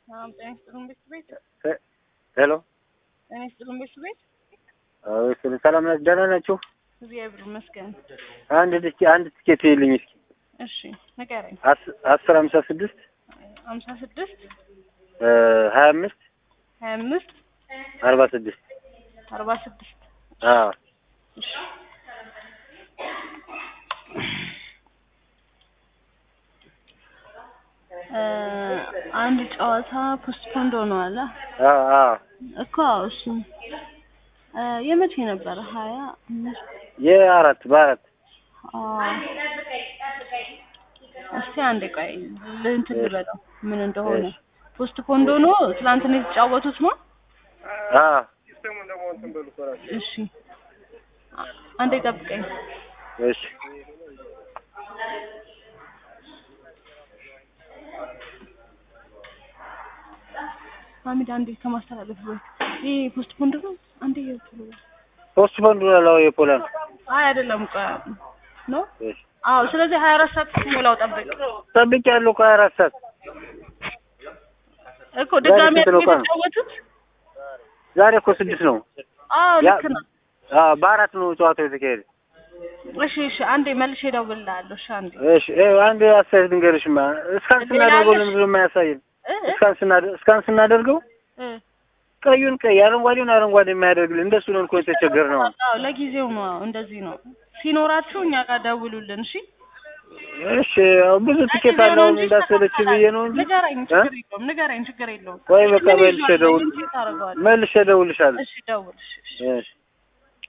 ሰላም ጤና ይስጥልን ቤት ቤት ሄሎ ጤና ይስጥልን ቤት ቤት ስለ ሰላም ናችሁ? ደህና ናችሁ? እግዚአብሔር ይመስገን። አንድ ትኬ አንድ ትኬት ይልኝ እስኪ እሺ ንገረኝ። አስ- አስር ሀምሳ ስድስት ሀምሳ ስድስት ሀያ አምስት ሀያ አምስት አርባ ስድስት አርባ ስድስት አዎ እሺ እ አንድ ጨዋታ ፖስትፖንድ ሆኗል አዎ አዎ እኮ እሱ እ የመቼ ነበረ? ሀያ አምስት የአራት በአራት አዎ። እስቲ አንዴ ቆይ እንትን ልበለው ምን እንደሆነ እሺ። ፖስትፖንድ ሆኖ ትናንትና የተጫወቱት ነው። አዎ እሺ አ- አንዴ ጠብቀኝ። እሺ ሀሚድ አንዴ ከማስተላለፍ በፊት ይሄ ፖስትፖንድ ነው። አንዴ የቶሎ በል። ፖስት በንዱ ላው የፖላንድ አይ አይደለም ቆይ ነው። እሺ አዎ ስለዚህ ሀያ አራት ሰዓት ሞላው ጠብቅ ጠብቄያለሁ እኮ ሀያ አራት ሰዓት እኮ ድጋሚ ስንት ነው ቀኑ? የተጫወቱት። ዛሬ እኮ ስድስት ነው። አዎ ያ- ልክ ነው። አዎ በአራት ነው ጨዋታው የተካሄደ። እሺ እሺ አንዴ መልሼ እደውልልሃለሁ። እሺ አንዴ እሺ ይኸው አንድ አስተያየት ልንገርሽማ እስካን ሌላ ስናደርገው አለሽ? ለምንድን ነው የማያሳየን? እ እ እስካን ስናደ- እስካን ስናደርገው እ ቀዩን ቀይ አረንጓዴውን አረንጓዴ የማያደርግልን እንደሱ ነው እኮ የተቸገርነው። አዎ ለጊዜው ነው። አዎ እንደዚህ ነው። ሲኖራችሁ እኛ ጋር ደውሉልን። እሺ እሺ ያው ብዙ ትኬት ለጊዜው ነው አለው እንጂ እንዳሰለች ይስተካከላል። ብዬ ነው እንጂ ንገረኝ፣ እ? ችግር የለውም። ንገረኝ፣ ችግር የለውም። ቆይ በቃ ምን መልሼ ይዟል? ደውል ቼክ አደርገዋለሁ። መልሼ እደውልልሻለሁ። እሺ ደውል። እሺ እሺ እሺ